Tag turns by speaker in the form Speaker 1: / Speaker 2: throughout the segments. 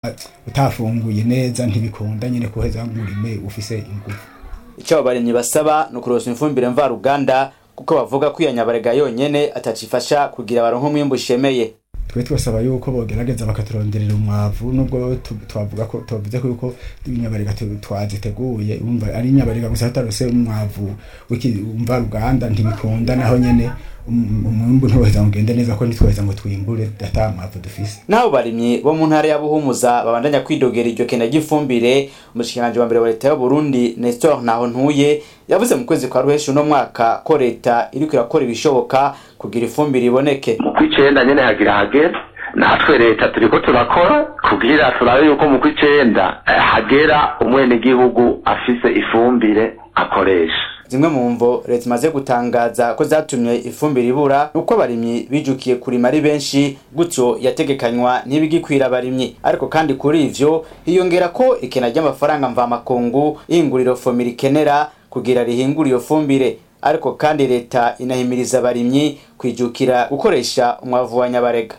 Speaker 1: utafunguye neza ntibikunda nyine kuheza ngurime ufise ingufu
Speaker 2: icyo abo barimyi basaba ni ukurosa ifumbire mvaruganda kuko bavuga ko iyo nyabarega yonyene atacifasha kugira baronke umwimbu ushemeye
Speaker 1: twe twasaba yuko bogerageza bakaturonderera umwavu nubwo twavuga ko tuvuze ko yuko inyabarega twaziteguye umva ari inyabarega gusa hatarose umwavu w'umva ruganda ntibikunda naho nyene umwimbu ntiwoheza ngende neza ko nitwoheza ngo twimbure ata mwavu dufise
Speaker 2: n'abo barimyi bo mu ntara ya buhumuza babandanya kwidogera iryo kena ry'ifumbire umushikiranganji wa mbere wa leta y'uburundi nestor ntaho ntuye yavuze mu kwezi kwa ruheshi uno mwaka ko leta iriko irakora ibishoboka kugira ifumbire iboneke
Speaker 3: mu kw'icenda nyene hagira hagera natwe leta turiko turakora kugira turabe yuko mu kw'icenda hagera umwenegihugu afise ifumbire akoresha
Speaker 2: zimwe mu mvo leta imaze gutangaza ko zatumye ifumbire ibura nuko abarimyi bijukiye kurima ari benshi gutyo yategekanywa ntibigikwira abarimyi ariko kandi kuri ivyo hiyongera ko ikena ry'amafaranga mvamakungu ihinguriro fomira ikenera kugira rihingure iyo fumbire ariko kandi leta inahimiriza abarimyi kwijukira gukoresha umwavu wa nyabarega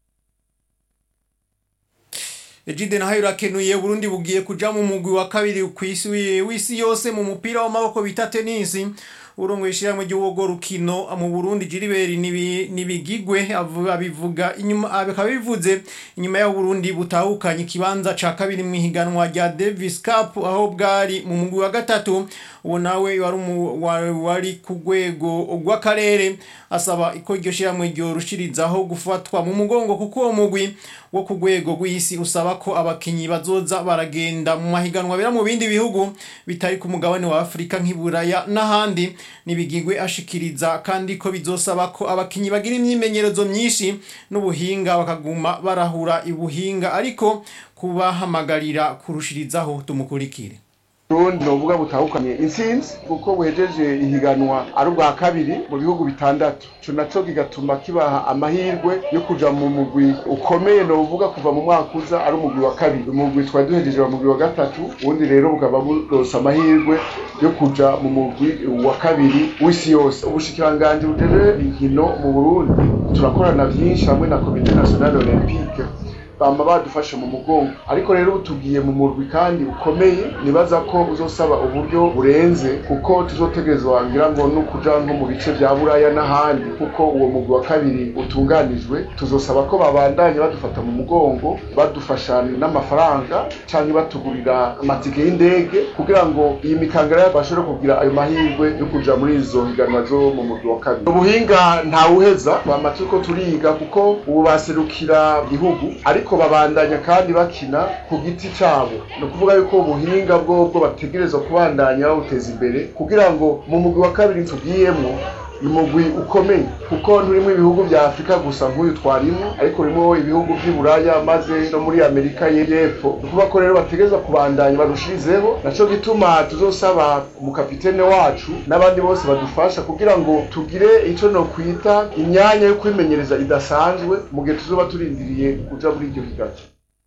Speaker 4: Ejide nahayo urakenuye Burundi bugiye kuja mu mugwi wa kabiri kw'isi w'isi yose mu mupira w'amaboko bita tenisi urongo ishiramwe ry'uwogo rukino mu Burundi Jiriberi nibigigwe abivuga inyuma abikaba bivuze inyuma ya Burundi butahukanye ikibanza ca kabiri mu higanwa rya Davis Cup aho bwari mu mugwi wa gatatu uwo nawe wari wari ku rwego rw'akarere asaba ko iryo shiramwe ryorushirizaho gufatwa mu mugongo kuko uwo mugwi wo ku rwego rw'isi usaba ko abakinyi bazoza baragenda mu mahiganwa bera mu bindi bihugu bitari ku mugabane wa Afrika nk'iburaya n'ahandi nibigigwe ashikiriza kandi ko bizosaba ko abakinyi bagira imyimenyerezo myinshi n'ubuhinga bakaguma barahura ibuhinga ariko kubahamagarira kurushirizaho tumukurikire
Speaker 5: Burundi novuga butahukanye intsinzi kuko buhejeje ihiganwa ari ubwa kabiri mu bihugu bitandatu ico naco kigatuma kibaha amahirwe yo kuja mu mugwi ukomeye novuga kuva mu mwaka uza ari umugwi wa kabiri umugwi twari duhejeje wa mugwi wa gatatu ubundi rero bukaba buronse amahirwe yo kuja mu mugwi wa kabiri w'isi yose ubushikiranganji bujeje inkino mu Burundi turakorana vyinshi hamwe na komite nationale olympique bama badufashe mu mugongo ariko rero tugiye mu murwi kandi ukomeye nibaza ko uzosaba uburyo burenze kuko tuzotegerezwa ngira ngo no kuja nko mu bice vya buraya n'ahandi kuko uwo mugwi wa kabiri utunganijwe tuzosaba ko babandanye badufata mu mugongo badufasha n'amafaranga canke batugurira amatike y'indege kugira ngo iyi mikangara bashobore kugira ayo mahirwe yo kuja muri izo higanwa zo mu mugwi wa kabiri ubuhinga ntawuheza bama turiko turiga kuko ubu baserukira igihugu ariko babandanya kandi bakina ku giti cabo ni ukuvuga yuko ubuhinga bwobwo bategerezwa kubandanya bawuteza imbere kugira ngo mu mugwi wa kabiri tugiyemwo ni umugwi ukomeye kuko nturimo ibihugu vya afurika gusa nk'uyu twarimo ariko urimo ibihugu vy'i buraya maze no muri amerika y'epfo ni ukuvuga ko rero bategerezwa kubandanya barushirizeho naco gituma tuzosaba umukapitene wacu n'abandi bose badufasha kugira ngo tugire ico nokwita imyanya yo kwimenyereza idasanzwe mu gihe tuzoba turindiriye kuja muri iryo higaca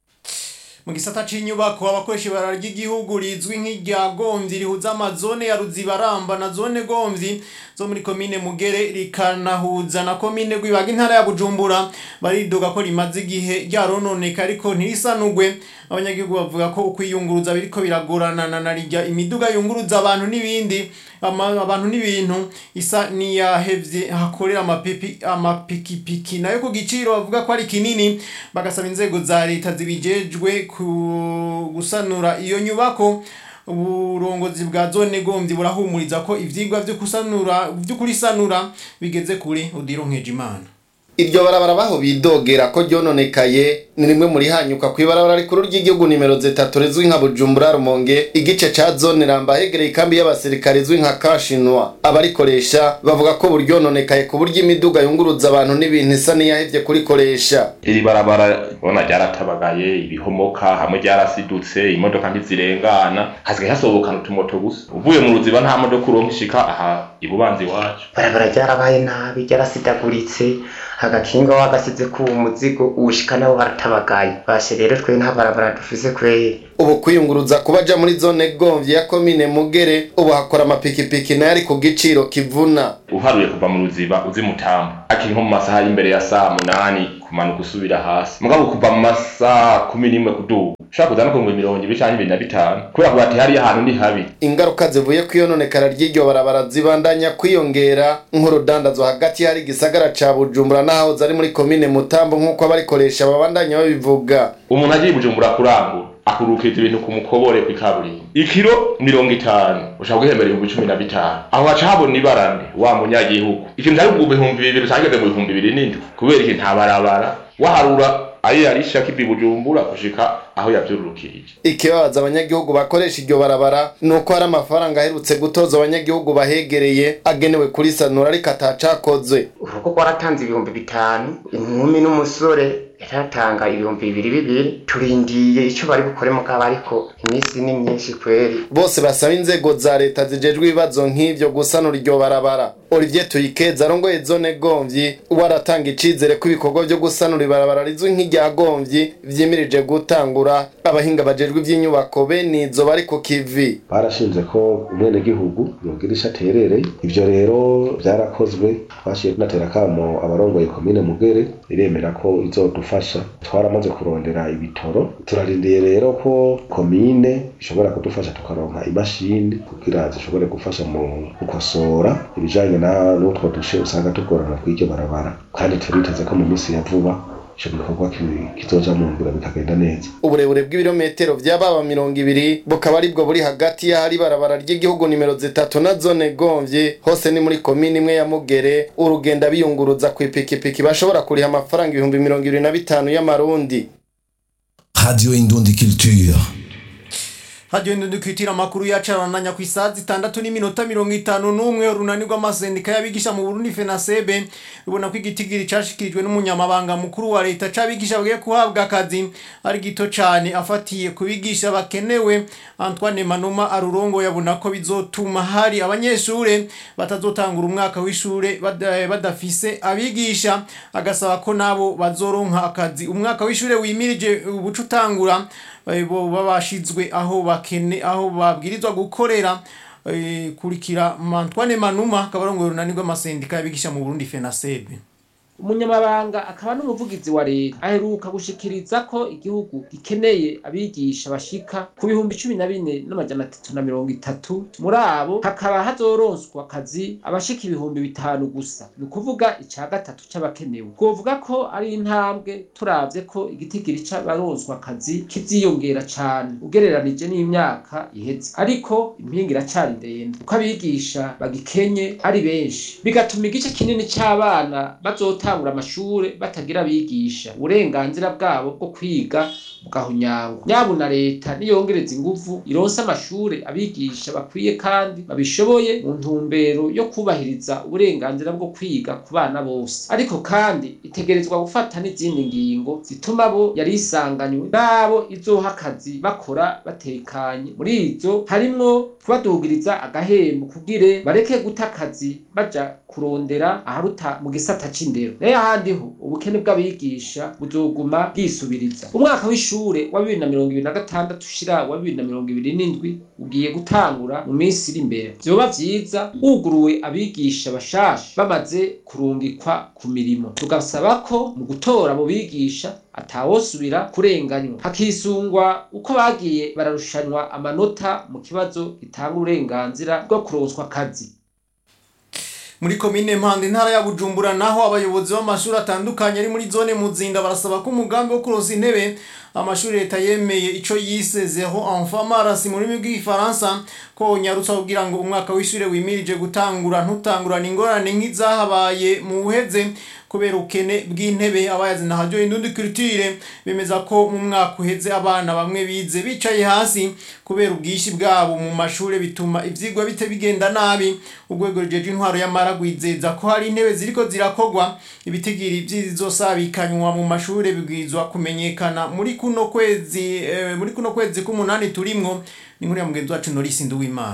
Speaker 4: mu gisata c'inyubako abakoresha ibara ry'igihugu rizwi nk'irya gomvyi rihuza amazone ya ruzibaramba na zone gomvyi zo muri komine mugere rikanahuza na komine rwibaga intara ya bujumbura baridoga ko rimaze igihe ryarononeka ariko ntirisanugwe abanyagihugu bavuga ko ukwiyunguruza biriko biragorana na narirya imiduga yunguruza abantu n'ibindi abantu n'ibintu isa niyahevye hakorera amapipi amapikipiki nayo ku giciro bavuga ko ari kinini bagasaba inzego za leta zibijejwe ku gusanura iyo nyubako uburongozi bwa zone gomvyi burahumuriza ko ivyigwa vyo kusanura vyo kurisanura bigeze kure udironkeje imana
Speaker 6: iryo barabara baho bidogera ko ryononekaye ni rimwe muri hanyuka ku ibarabara rikuru ry'igihugu nimero zitatu rizwi nka bujumbura rumonge igice ca zone ramba hegereye ikambi y'abasirikare izwi nka kashinwa abarikoresha bavuga ko buryononekaye ku buryo imiduga yunguruza abantu n'ibintu isa n'iyahevye kurikoresha
Speaker 7: iri barabara ubona ryaratabagaye ibihomoka hamwe ryarasidutse imodoka ntizirengana hasigaye hasobokana utumoto gusa uvuye mu ruziba nta modoka uronka ishika aha ibubanza iwacu
Speaker 8: barabara ryarabaye nabi ryarasidaguritse agakinga wagasize ku umuzigo uwushika nabo baratabagaye bashe rero twe nta barabara dufise kweri
Speaker 6: ubu kwiyunguruza kuba aja muri zone gomvyi ya komine mugere ubu hakora amapikipiki nayo ari ku giciro kivuna
Speaker 7: uharuye kuva mu ruziba uzi mutamba akiri nko mu masaha y'imbere ya saa munani kumanuka usubira hasi mugabo kuva mu masaha kumi n'imwe kuduga ushobora kuza no ku bihumbi mirongo ibiri canke ibiri na bitanu kubera ko bati hariya hantu ni habi
Speaker 6: ingaruka zivuye ku iyononekara ry'iryo barabara zibandanya kwiyongera nk'urudandazwa hagati hari igisagara ca bujumbura n'ahahoze ari muri komine mutambo nk'uko abarikoresha babandanya babivuga
Speaker 7: umuntu agiye i bujumbura kurangura akurukiriza ibintu ku mukobore kw'ikaburimbo ikiro mirongo itanu ushaka guhembera ibihumbi cumi na bitanu aho haca habona ibarane wa munyagihugu ikintu cari mu bihumbi bibiri cageze mu bihumbi bibiri n'indwi kubera iki nta barabara waharura ayo yarisha kivi bujumbura gushika aho yavyururukirije
Speaker 6: ikibabaza abanyagihugu bakoresha iryo barabara ni uko hari amafaranga aherutse gutoza abanyagihugu bahegereye agenewe kuri sanura ariko atacakozwe
Speaker 8: urugo rwaratanze ibihumbi bitanu inkumi n'umusore yaratanga ibihumbi bibiri bibiri turindiye icyo bari bukore mugabo ariko iminsi ni myinshi kweri
Speaker 6: bose basaba inzego za leta zijejwe ibibazo nk'ivyo gusanura iryo barabara olivier tuyikeza arongoye zone gomvyi waratanga icizere ko ibikorwa vyo gusanura ibarabara rizwi nk'irya gomvyi vyimirije gutangura abahinga bajejwe ivy'inyubako bene izo bari ku kivi
Speaker 9: barashinze ko umwenegihugu yogira ico aterereye ivyo rero vyarakozwe twashiye tunatera akamo abarongoye komine mugere iremera ko izodufasha twaramaze kurondera ibitoro turarindiye rero ko komine ishobora kudufasha tukaronka imashini kugira zishobore gufasha mu gukosora ibijanye na n'utwo dushe usanga tugorana kw'iryo barabara kandi turiteze ko mu minsi ya vuba ico gikorwa ki- kizoja mu ngiro bikagenda neza
Speaker 6: uburebure bw'ibirometero vy'ababa mirongo ibiri bukaba aribwo buri hagati y'ahari ibarabara ry'igihugu nimero zitatu na zone gomvye hose ni muri komini imwe ya mugere urugenda biyunguruza ku ipikipiki bashobora kuriha amafaranga ibihumbi mirongo ibiri na bitanu y'amarundi
Speaker 10: Radio Indundi Culture.
Speaker 4: hadiyo ndundukitira amakuru yacarananya ku isaha zitandatu n'iminota mirongo itanu n'umwe urunani rw'amasendika y'abigisha mu burundi fenasebe rubona ko igitigiri cashikirijwe n'umunyamabanga mukuru wa leta c'abigisha bagiye guhabwa akazi ari gito cane afatiye ku bigisha bakenewe antoine manuma arurongo yabona ko bizotuma hari abanyeshure batazotangura umwaka w'ishure bada- badafise abigisha agasaba ko nabo bazoronka akazi umwaka w'ishure wimirije ubuca utangura eh, bo babashizwe aho bakene aho babwirizwa gukorera eh, kurikira Antoine Manuma akabarongoye urunani rw'amasendika y'abigisha mu Burundi FENASEB
Speaker 11: umunyamabanga akaba n'umuvugizi wa leta aheruka gushikiriza ko igihugu gikeneye abigisha bashika ku bihumbi cumi na bine n'amajana atatu na mirongo itatu muri abo hakaba hazoronswa akazi abashika ibihumbi bitanu gusa ni ukuvuga ica gatatu c'abakenewe twovuga ko ari intambwe turavye ko igitigiri c'abaronswa akazi kiziyongera cane ugereranije n'imyaka iheze ariko impinga iracari ndende kuko abigisha bagikenye ari benshi bigatuma igice kinini c'abana bazotangura amashure batagira abigisha uburenganzira bwabo bwo kwiga bugahunyangwa nyabuna leta niyongereza inguvu ironse amashure abigisha bakwiye kandi babishoboye mu ntumbero yo kubahiriza uburenganzira bwo kwiga ku bana bose ariko kandi itegerezwa gufata n'izindi ngingo zituma bo yari isanganywe n'abo izoha akazi bakora batekanye muri izo harimwo kubadugiriza agahembo kugire bareke guta akazi baja kurondera aharuta mu gisata c'indero nayo ahandi ho ubukene bw'abigisha buzoguma bwisubiriza umwaka w'ishure wa bibiri na mirongo ibiri na gatandatu ushira wa bibiri na mirongo ibiri n'indwi ugiye gutangura mu minsi iri imbere vyoba vyiza wuguruwe abigisha bashasha bamaze kurungikwa ku mirimo tugasaba ko mu gutora abo bigisha atawosubira kurenganywa hakisungwa uko bagiye bararushanwa amanota mu kibazo gitanga uburenganzira bwo kuronswa akazi
Speaker 4: muri komine mpande intara ya bujumbura naho abayobozi b'amashuri atandukanye ari muri zone muzinda barasaba ko umugambi wo kuronsa intebe amashuri leta yemeye ico yise zero enfant marasi mu rurimi rw'igifaransa ko nyarutsa kugira ngo umwaka w'ishure wimirije gutangura ntutangurane ingorane nk'izahabaye mu buheze kubera ubukene bw'intebe abayazi na radio indundi culture bemeza ko mu mwaka uheze abana bamwe bize bicaye hasi kubera ubwishi bwabo mu mashure bituma ivyigwa bite bigenda nabi urwego rujeje intwaro y'amara rwizeza ko hari intebe ziriko zirakogwa ibitigiri vy'izosabikanywa mu mashure bibwirizwa kumenyekana muri kuno kwezi eh, muri kuno kwezi k'umunani turimwo ni nkuru ya mugenzi wacu Norisi Nduwimana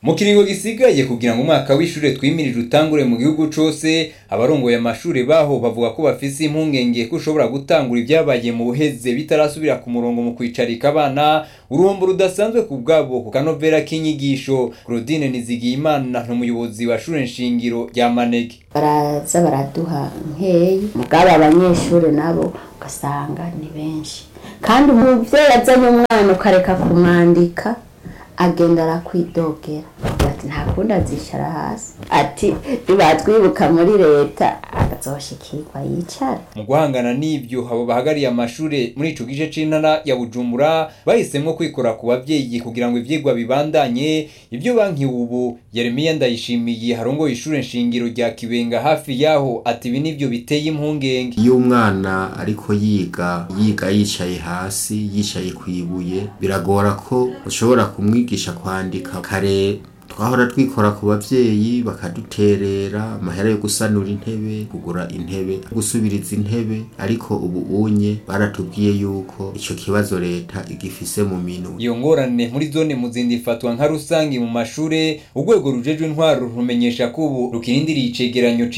Speaker 12: mu kiringo gisigaye kugira ngo umwaka w'ishure twimirije utangure mu gihugu cose abarongoye amashure baho bavuga ko bafise impungenge ko ushobora gutangura ibyabaye mu buheze bitarasubira ku murongo mu kwicarika abana uruhombo rudasanzwe ku bwabo ku kanovera k'inyigisho Claudine Nizigiyimana n'umuyobozi wa shure nshingiro rya Manege
Speaker 13: baraza baraduha nkeyi mugabo abanyeshuri nabo ugasanga ni benshi kandi umuvyeyi azanye umwana ukareka kumwandika agenda arakwidogera ati nta kundi azicara hasi ati bibatwibuka muri leta azoshikirwa yicara
Speaker 12: mu guhangana n'ibyo abo bahagariye amashure muri ico gice c'intara ya Bujumbura bahisemwo kwikora ku bavyeyi kugira ngo ivyigwa bibandanye ibyo banki ubu Yeremiya Ndayishimiye harongoye ishure nshingiro rya Kibenga hafi yaho ati ibi nivyo biteye impungenge
Speaker 14: iyo umwana ariko yiga yiga yicaye hasi yicaye ku ibuye biragora ko ushobora kumwigisha kwandika kare twahora twikora ku bavyeyi bakaduterera amahera yo gusanura intebe kugura intebe gusubiriza intebe ariko ubu unye baratubwiye yuko ico kibazo leta igifise mu minwe
Speaker 12: iyo ngorane muri zone muzindi ifatwa nka rusangi mu mashure urwego rujejwe intwaro rumenyesha ko ubu rukirindiriye icegeranyo